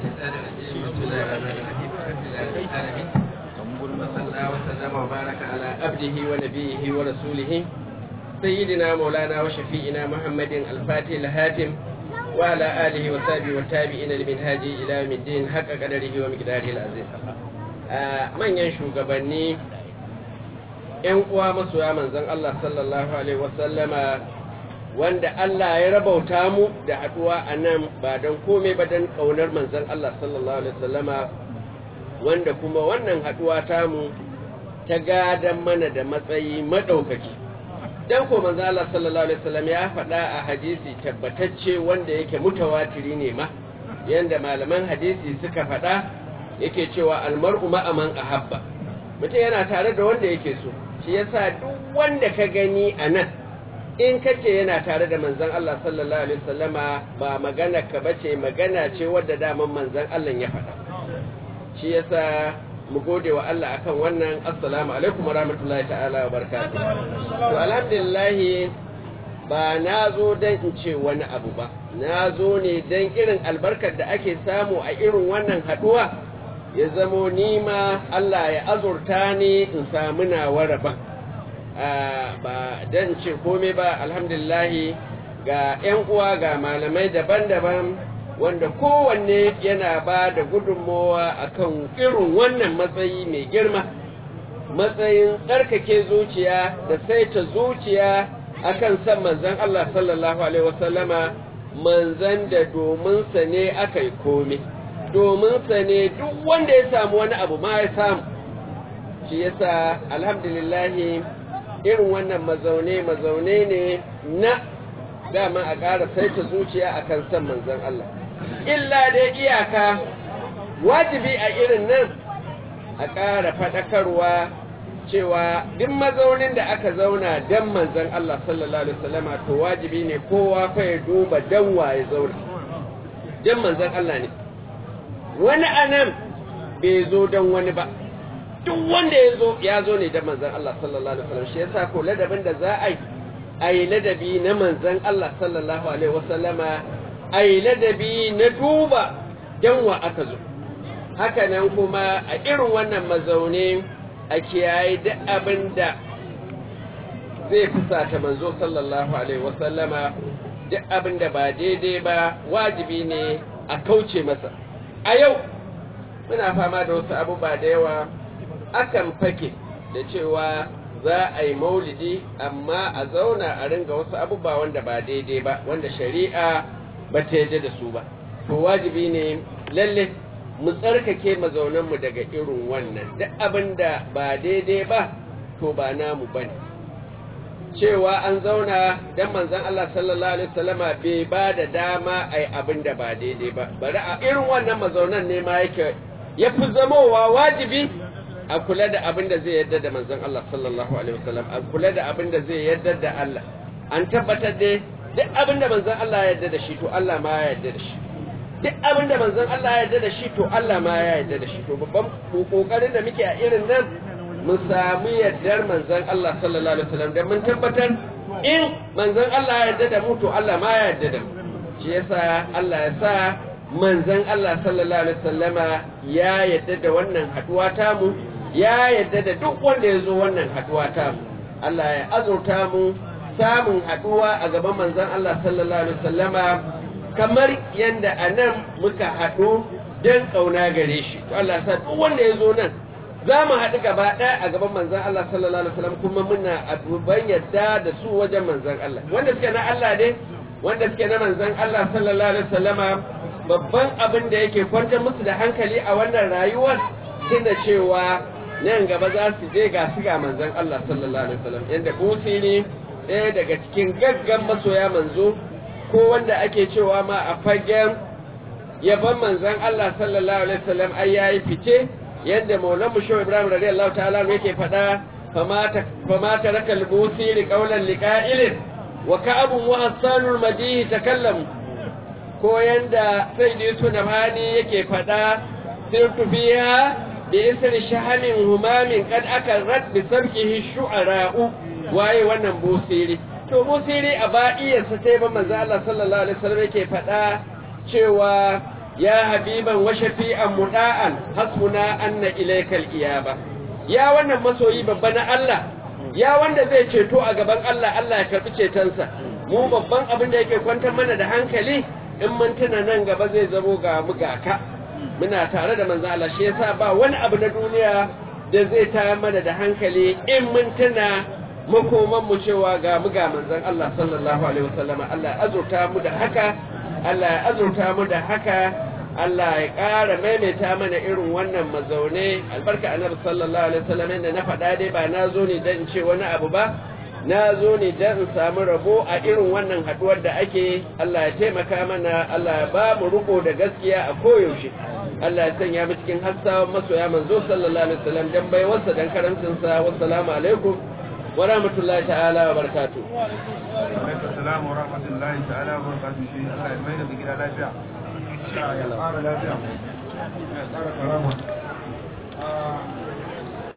الشيطان الرجيم بسم الله الرحمن الرحيم الحمد لله رب العالمين وصلى الله وسلم وبارك على عبده ونبيه ورسوله سيدنا مولانا وشفيئنا محمد الفاتح الهاتم وعلى آله وصحبه والتابعين لمنهاج إلى يوم الدين حق قدره ومقداره العظيم manyan shugabanni ‘yan uwa masoya manzon Allah sallallahu Alaihi wasallama wanda Allah ya rabauta mu da haɗuwa a nan ba don komai ba don ƙaunar manzon Allah sallallahu Alaihi wasallama wanda kuma wannan haɗuwa tamu ta gadan mana da matsayi maɗaukaki don ko manzon Allah sallallahu Alaihi wasallam ya faɗa a hadisi tabbatacce wanda yake mutawatiri ne ma yanda malaman hadisi suka faɗa yake cewa almar'u ma'aman ahabba mutum yana tare da wanda yake so shi yasa duk wanda ka gani a nan in kace yana tare da manzon Allah sallallahu alaihi wasallama ba magana ka bace magana ce wadda daman manzon Allah ya faɗa shi yasa mu gode wa Allah akan wannan assalamu alaikum warahmatullahi ta'ala wa barakatuh to alhamdulillah ba na zo don in ce wani abu ba na zo ne don irin albarkar da ake samu a irin wannan haɗuwa ya zamo nima Allah ya azurta ni in samu nawa rabon ba don ce komai ba alhamdulillahi ga 'yan uwa ga malamai daban-daban wanda kowanne yana ba da gudunmowa akan irin wannan matsayi mai girma matsayin tsarkake zuciya da saita zuciya akan san manzan Allah sallallahu Alaihi wasallama manzan da dominsa ne aka yi komai dominsa ne duk wanda ya samu wani abu ma ya samu shi yasa alhamdulillahi irin wannan mazaune mazaune ne na dama a ƙara saita zuciya a kan san manzan Allah illa dai iyaka wajibi a irin nan a ƙara faɗakarwa cewa duk mazaunin da aka zauna dan manzan Allah sallallahu alaihi wasallama to wajibi ne kowa fa ya duba dan waye zauna dan manzan Allah ne wani anan bai zo dan wani ba duk wanda ya zo ya zo ne dan manzan Allah sallallahu alaihi wasallam shi yasa ko ladabin da za a yi a yi ladabi na manzan Allah sallallahu alaihi wasallama a yi ladabi na duba dan wa aka zo haka nan kuma a irin wannan mazaune a kiyaye duk abin da zai fusata manzo sallallahu alaihi wasallama duk abin da ba daidai ba wajibi ne a kauce masa a yau muna fama da wasu abubuwa da yawa akan fake da cewa za a yi maulidi amma a zauna a ringa wasu abubuwa wanda ba daidai ba wanda shari'a ba ta yadda da su ba to wajibi ne lalle mu tsarkake mazaunanmu daga irin wannan duk abin da ba daidai ba to ba namu bane cewa an zauna dan manzon Allah sallallahu alaihi wasallama bai ba da dama ai abin da ba daidai ba bari a irin wannan mazaunan ne ma yake ya fi zamowa wajibi a kula da abin da zai yadda da manzon Allah sallallahu alaihi wasallam a kula da abin da zai yadda da Allah an tabbatar da duk abin da manzon Allah ya yadda da shi to Allah ma ya yadda da shi duk abin da manzon Allah ya yarda da shi to Allah ma ya yarda da shi to babban kokarin da muke a irin nan mun samu yardar manzon Allah sallallahu alaihi wasallam da mun tabbatar in manzon Allah ya yarda da mu to Allah ma ya yarda da mu shi yasa Allah ya sa manzon Allah sallallahu alaihi wasallama ya yarda da wannan haduwa ta mu ya yarda da duk wanda ya zo wannan haduwa ta mu Allah ya azurta mu samun haduwa a gaban manzon Allah sallallahu alaihi wasallama kamar yadda a nan muka haɗu don ƙauna gare shi to Allah sa duk wanda ya zo nan za mu haɗu gaba ɗaya a gaban manzan Allah sallallahu alaihi wasallam kuma muna abuban yadda da su wajen manzan Allah wanda suke na Allah ne wanda suke na manzan Allah sallallahu alaihi wasallama babban abin da yake kwantar musu da hankali a wannan rayuwar tunda cewa nan gaba za su je ga su ga manzan Allah sallallahu alaihi wasallam yanda busi ne ɗaya daga cikin gaggan masoya manzo ko wanda ake cewa ma a fagen yaban manzan Allah sallallahu alaihi wasallam ai yayi fice yadda Maulana Musho Ibrahim radiyallahu ta'ala yake faɗa famata famata rakal busiri qawlan liqa'ilin wa ka'abun wa hasanul madihi takallamu ko yanda Sayyid Yusuf Nabhani yake faɗa sirtu fiha bi isri shahamin humamin kad akarrat bi sabqihi shu'ara'u waye wannan busiri to musiri a ba'iyarsa sai ba manzo Allah sallallahu alaihi wasallam yake faɗa cewa ya habiban wa shafi'an muda'an hasbuna anna ilaykal iyaba ya wannan masoyi babba na Allah ya wanda zai ceto a gaban Allah Allah ya karbi cetonsa mu babban abin da yake kwantar mana da hankali in mun tuna nan gaba zai zamo ga mu ga ka muna tare da manzo Allah shi yasa ba wani abu na duniya da zai ta mana da hankali in mun tuna makoman mu cewa ga mu ga manzon Allah sallallahu alaihi wasallama Allah ya azurta mu da haka Allah ya azurta mu da haka Allah ya ƙara maimaita mana irin wannan mazaune albarka annabi sallallahu alaihi wasallam da na faɗa dai ba na zo ne dan ce wani abu ba na zo ne dan in samu rabo a irin wannan haduwar da ake Allah ya taimaka mana Allah ya ba mu riko da gaskiya a koyaushe Allah ya sanya mu cikin hassawan masoya manzo sallallahu alaihi wasallam dan baiwarsa dan karamcinsa wassalamu alaikum wa rahmatullahi ta'ala wa barakatuh alaikum salam wa rahmatullahi ta'ala wa barakatuh shi Allah ya mai da gida lafiya ya ƙara lafiya ya ƙara karama